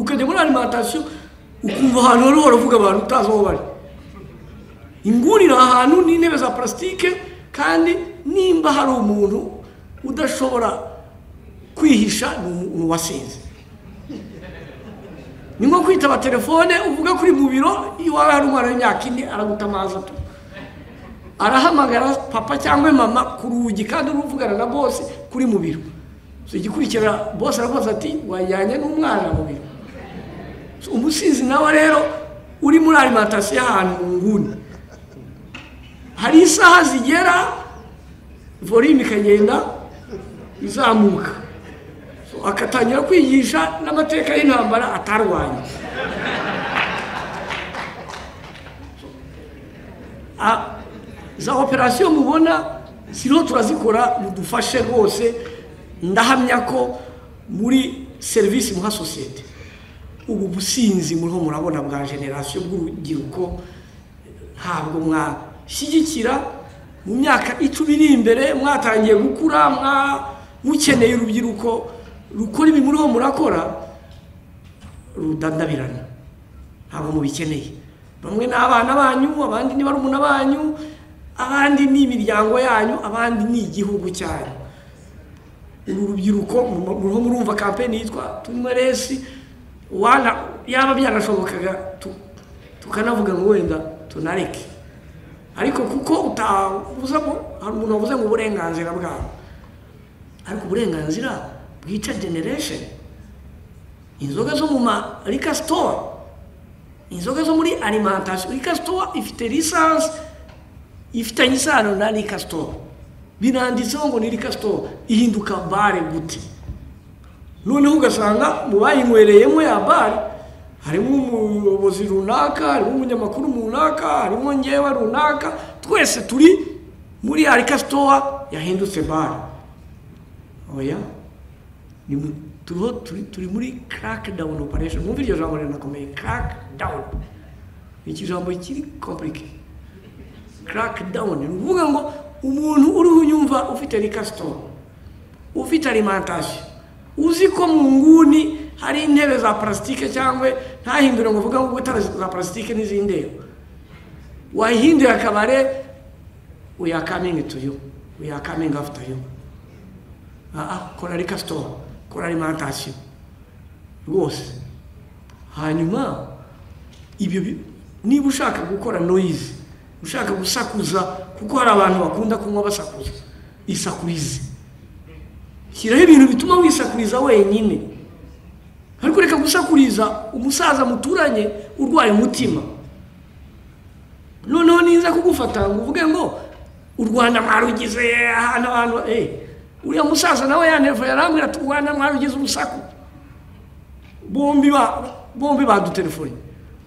kujya muri alimantasiyo ukumva ahantu hari waravuga abantu utazi aho bari inguni ni ahantu n'intebe za purasitike kandi nimba hari umuntu udashobora kwihisha ni uwasinze ni nko kwitaba telefone uvuga kuri mu biro iwawe hari umwana w'imyaka ine araguta amazi atuma arahamagara papa cyangwa mama ku rugi kandi uruvugana na bose kuri mu biro igikurikira bose aravuze ati wajyanye n'umwana mu biro umusizi nawe rero uri muri alimantasiyo ahantu mu nguni hari isaha zigera volume ikagenda izamuka akatangira kwigisha n'amateka y'intambara atarwanya za operasiyo mubona ziriho turazikora mudufashe rwose ndahamya ko muri serivisi muha sosiyete ubu businzi muriho murabona bwa generasiyo bw'urubyiruko ntabwo mwashyigikira mu myaka icumi iri imbere mwatangiye gukura mukeneye urubyiruko rukora ibi muriho murakora rudandabirana ntabwo mubikeneye bamwe ni abana banyu abandi ni barumuna banyu abandi ni imiryango yanyu abandi ni igihugu cyanyu uru rubyiruko muriho murumva kampeni yitwa tunywa resi yaba byanashobokaga tukanavuga ngo wenda tunareke ariko kuko utabuzamo hari umuntu wavuze ngo uburenganzira bwabo ariko uburenganzira bwica generesheni inzoga zo mu ma sitowa inzoga zo muri alimantasiyo sitowa ifite lisansi ifitanye isano na rika sitowa binanditseho ngo ni rika sitowa ihinduka bare gute noneho ugasanga mu bayinywereyemo ya bare harimo umuyobozi runaka harimo umunyamakuru runaka harimo ngewe runaka twese turi muri ya rika sitowa yahindutse bare oya turi muri karake dawuni operesheni mwumva iryo jambo rinakomeye karake dawuni ni ikijambo kiri kompurike crackdown ni ukuvuga ngo umuntu uriho unyumva ufite rikasitoro ufite alimantasiyo uzi ko mu nguni hari intebe za parasitike cyangwa ntahindure ngo uvuge ngo utara za parasitike n'izindi wahinduye akabare uya kamingi tuyu uya kamingi afuta yu kora rikasitoro kora alimantasiyo rwose hanyuma ibyo niba ushaka gukora noyizi ushaka gusakuza kuko hari abantu bakunda kunywa basakuza isakurize shyiraho ibintu bituma wisakuriza wenyine ariko reka gusakuriza umusaza muturanye urwaye umutima noneho niza kugufata ngo uvuge ngo u rwanda mwarugize ahantu abantu uriya musaza nawe yanevuye arambwira ati u rwanda mwarugize urusaku bombi badutelefone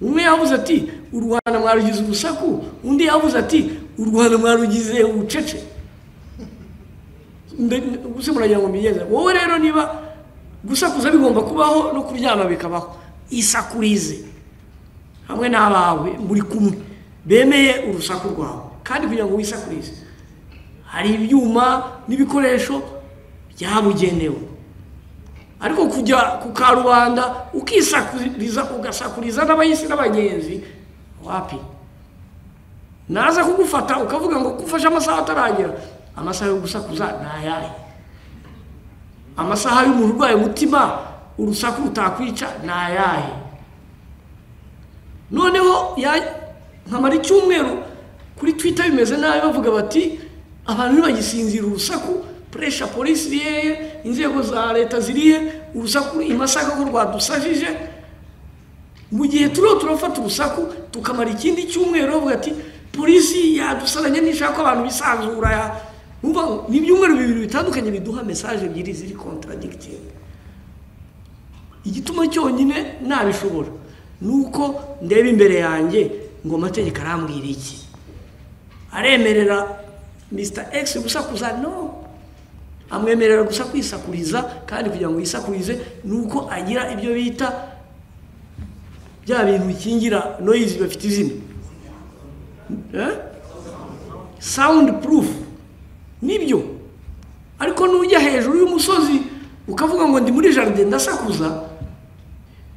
umwe yavuze ati u rwanda mwarugize urusaku undi yavuze ati u rwanda mwarugize ubucece gusa muragira ngo mbigenze wowe rero niba gusakuza bigomba kubaho no kuryama bikabaho isakurize hamwe n'abawe muri kumwe bemeye urusaku rwawe kandi kugira ngo wisakurize hari ibyuma n'ibikoresho byabugenewe ariko kujya ku karubanda ukisakuriza ugasakuriza n'abayisi n'abagenzi wapi naza kugufata ukavuga ngo kufashe amasaha ataragera amasaha yo gusakuza ni ayahe amasaha y'umuntu urwaye umutima urusaku rutakwica ni ayahe noneho nkamara icyumweru kuri twita bimeze nabi bavuga bati abantu ntibagisinzira urusaku puresha polisi iriye inzego za leta ziriye urusaku imasaka ko rwadusajije mu gihe turiho turafata urusaku tukamara ikindi cyumweru bavuga ati polisi yadusaranye n'ishaka ko abantu bisanzura ni ibyumweru bibiri bitandukanye biduha mesaje ebyiri ziri kontaradigitingi igituma cyonyine ntabishobora ni uko ndeba imbere yanjye ngo amategeko arambwira iki aremerera misita egisi gusakuza no amwemerera gusa kwisakuriza kandi kugira ngo yisakurize ni uko agira ibyo bita bya bintu bikingira noyizi bafite izina sawundi purufu nibyo ariko n'ujya hejuru y'umusozi ukavuga ngo ndi muri jaride ndasakuza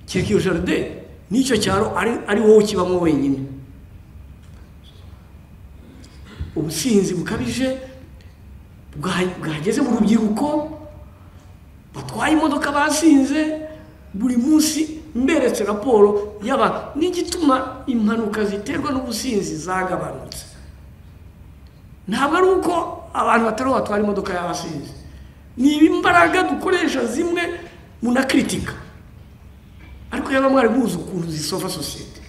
kiriki jaride n'icyo cyaro ari ari wowe ukibamo wenyine ubusinzi bukabije bwa- bwageze mu rubyiruko batwaye imodoka basinze buri munsi mberetse raporo yaba n'igituma impanuka ziterwa n'ubusinzi zagabanutse ntabwo ari uko abantu batari batwara imodoka y'abasinzi ni imbaraga dukoresha zimwe munakritika ariko yaba mwari muzi ukuntu zisofa sosiyete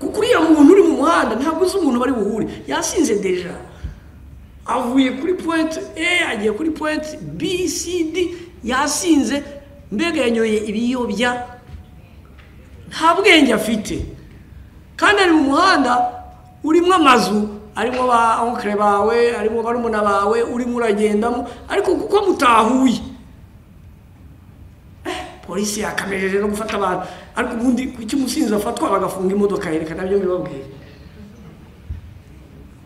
kuko uriya muntu uri mu muhanda ntabwo uzi umuntu bari buhure yasinze deja avuye kuri pointe a agiye kuri pointe b c d yasinze mbega yanyoye ibiyobya nta bwenge afite kandi ari mu muhanda urimo amazu arimo ba onkere bawe arimo barumuna bawe urimo uragendamo ariko kuko mutahuye polisi yakamejeje no gufata abantu ariko ubundi kuki umusinzi afatwa bagafunga imodoka yereka nabyo bibabwira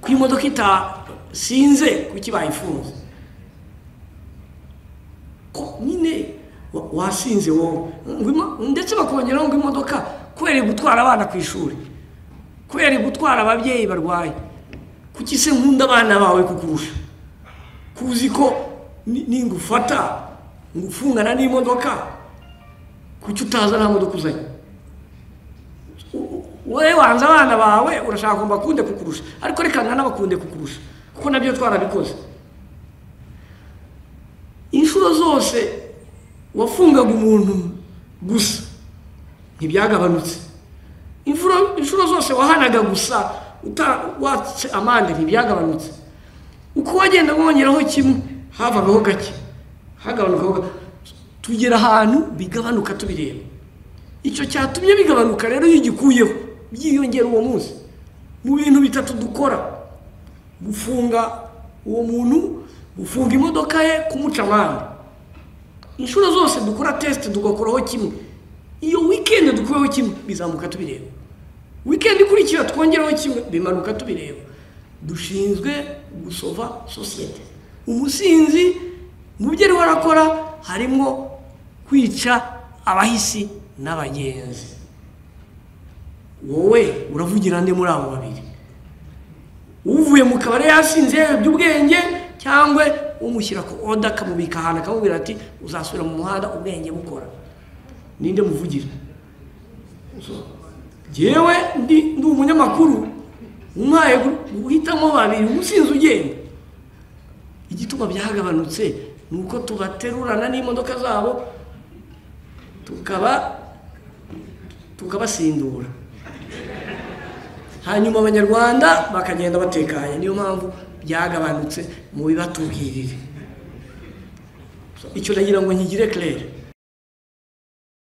ko iyo imodoka itasinze kuki bayifunze ko nyine wa- wasinze wowe Ngwimo- ndetse bakongeraho ngo imodoka kubera gutwara abana ku ishuri kubera gutwara ababyeyi barwaye kuki se nkunda abana bawe kukurusha kuzi ko ni- ningufata ngufungana n'imodoka kuki utaza nta modoka uzanye U- u- wowe wanze abana bawe urashaka ngo bakunde kukurusha ariko reka ntanabakunde kukurusha kuko nabyo twarabikoze inshuro zose wafungaga umuntu gusa ntibyagabanutse inshuro inshuro zose wahanaga gusa uta- watse amande ntibyagabanutse uko wagenda wongeraho kimwe havagaho gake hagabanukaho gake tugera ahantu bigabanuka tubireba icyo cyatumye bigabanuka rero iyo ugikuyeho byiyongera uwo munsi mu bintu bitatu dukora gufunga uwo muntu gufunga imodoka ye kumuca amande inshuro zose dukora tesite tugakoraho kimwe iyo wikendi dukuyeho kimwe bizamuka tubireba wikendi ikurikira twongeraho kimwe bimanuka tubireba dushinzwe gusova sosiyete umusinzi mu byo ari warakora harimo kwica abahisi n'abagenzi wowe uravugira nde muri abo babiri uvuye mu kabari yasinze yayobye ubwenge cyangwa umushyira ku oda akamubika ahantu akamubwira ati uzasubira mu muhanda ubwenge bukora ninde muvugira jewe ndi ndi umunyamakuru umpaye gu- guhitamo babiri umusinzi ugenda igituma byagabanutse ni uko tubaterurana n'imodoka zabo tukaba tukabasindura hanyuma abanyarwanda bakagenda batekanye niyo mpamvu byagabanutse mu bibatubwirire icyo nagira ngo nkigire claire